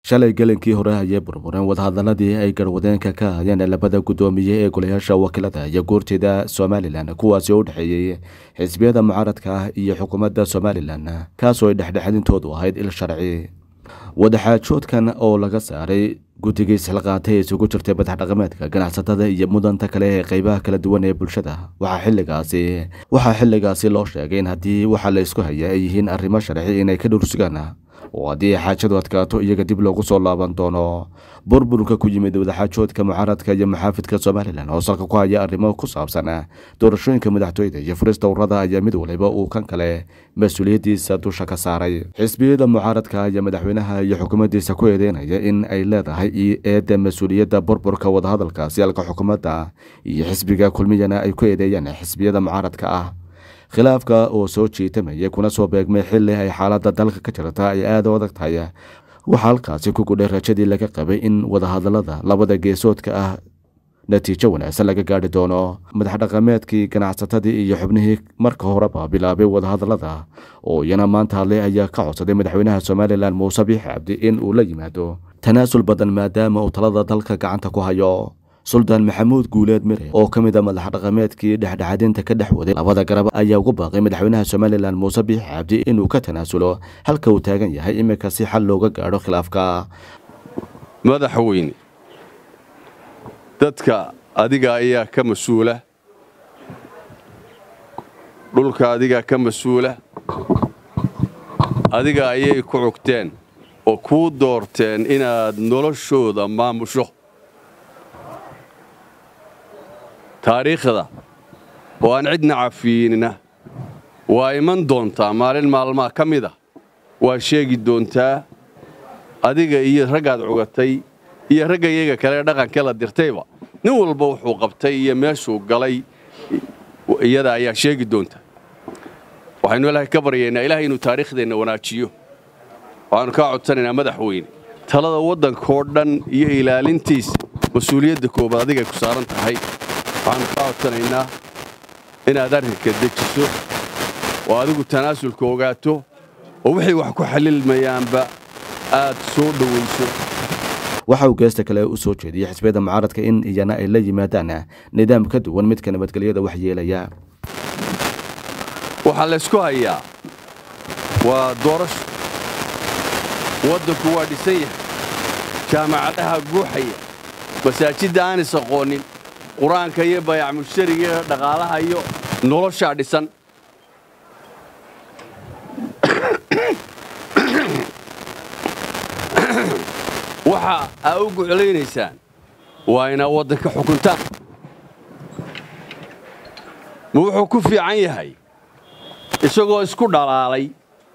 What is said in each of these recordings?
shalay gelinkii hore ayay burbureen wadahadaladii ay garwadeenka ka hayeen labada guddoomiye ee golayaasha wakiilada iyo guurtida somalilan kuwaasi oo u dhexeeyey xisbiyada mucaaradka ah iyo xukuumadda somalilan kaasoo ay dhexdhexadintoodu ahayd il sharci wadaxaajoodkan oo laga saaray guddigii silqaatay ee isugu jirtay madax dhaqameedka ganacsatada iyo mudanta kale ee qeybaha kala duwan ee bulshada waxaa xilligaasi waxaa xilligaasi loo sheegay in haddii waxa la isku haya ay yihiin arrimo sharci inay ka dhursugaan oo haddii xaajadu adkaato iyaga dib loogu soo laaban doono burburka ku yimid wadaxaajoodka mucaaradka iyo maxaafidka somalilan oo salka ku haya arrimo ku saabsan doorashooyinka madaxtooyada iyo furista ururada ayaa mid waliba uu kan kale mas-uuliyaddiisa dusha ka saaray xisbiyada mucaaradka ayaa madaxweynaha iyo xukuumaddiisa ku eedeynaya in ay leedahay eedda mas-uuliyadda burburka wadahadalkaasi halka xukuumadda iyo xisbiga kulmiyana ay ku eedeeyaan xisbiyada mucaaradka ah khilaafka oo soo jiitamaya kuna soo beegmay xilli ay xaaladda dalka ka jirta ay aada u adag tahay waxaa halkaasi ku gudhay rajadii laga qabay in wadahadalada labada geesoodka ah natiijo wanaagsan laga gaadhi doono madax dhaqameedkii ganacsatadii iyo xubnihii marka horeba bilaabay wadahadalada oo iyana maanta hadlay ayaa ka codsaday madaxweynaha somalilan muuse biixi cabdi in uu la yimaado tanaasul badan maadaama uu talada dalka gacanta ku hayo suldaan maxamuud guuleed mire oo ka mid a madax dhaqameedkii dhexdhexadinta ka dhex waday labada garab ayaa ugu baaqay madaxweynaha somalilan muuse biixi cabdi inuu ka tanaasulo halka uu taagan yahay iminka si xal looga gaadho khilaafka madaxweyne dadka adiga ayaa ka mas-uula dhulka adigaa ka mas-uula adiga ayay ku cugteen oo kuu doorteen inaad noloshooda maamusho taariikhda oo aan cidna cafiinina waa iman doontaa maalin maalmaa ka mid a waa sheegi doontaa adiga iyo raggaad cugatay iyo ragga iyaga kale dhaqanka la dirtayba nin walba wuxuu qabtay iyo meeshuu galay iyada ayaa sheegi doonta waxaynu ilaahay ka baryaynaa ilaahay inuu taariikhdeenna wanaajiyo waxaannu kaa codsanaynaa madaxweyne talada waddankoo dhan iyo ilaalintiisa mas-uuliyadda koobaad adigay ku saaran tahay waxaannu kaa codsanaynaa inaad arrinka dejiso oo adigu tanaasulka ogaato oo wixii wax ku xallilmayaanba aad soo dhowayso waxa uu geesta kale u soo jeediyey xisbiyada mucaaradka in iyana ay la yimaadaan nidaam ka duwan midka nabadgelyada wax yeelaya waxaa laysku hayaa waa doorasho waddanku waa dhisan yahay jaamacadaha guuxaya masaajidda aan is aqoonin qur-aanka iyo bayac mushtariga iyo dhaqaalaha iyo noloshaa dhisan waxa aa u guclaynaysaan waa inaad waddanka xukuntaan ma wuxuu ku fiican yahay isagoo isku dhalaalay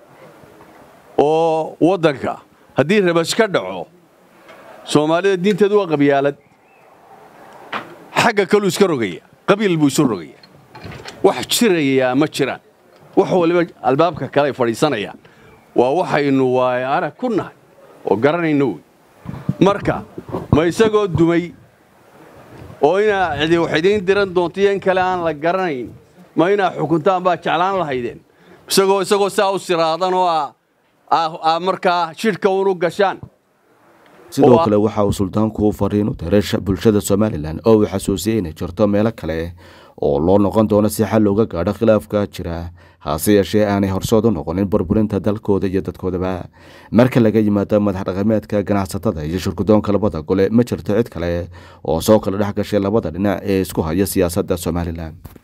oo waddanka haddii rabash ka dhaco soomaalida diinteedu waa qabyaalad xagga kaluu iska rogaya qabiil buu isu rogaya wax jirayaa ma jiraan wax waliba albaabka kale ay fadhiisanayaan waa waxaynu waay arag ku nahay oo garanayno wey marka ma isagoo dumay oo inaa cidi wax idiin diran doonto iyo in kale aan la garanayn ma inaa xukuntaan baa jeclaan lahaydeen isagoo isagoo saa u siraadan oo aa markaa shidhka unu gashaan sidoo kale waxa uu suldaanku fariin u diray bulshada somalilan oo uu xasuusiyey inay jirto meelo kale oo loo noqon doono si xal looga gaadho khilaafka jira hase yeeshee aanay horsood u noqonin burburinta dalkooda iyo dadkoodaba marka laga yimaado madax dhaqameedka ganacsatada iyo shirkudoonka labada gole ma jirto cid kale oo soo kala dhex gashay labada dhinac ee isku haya siyaasadda somalilan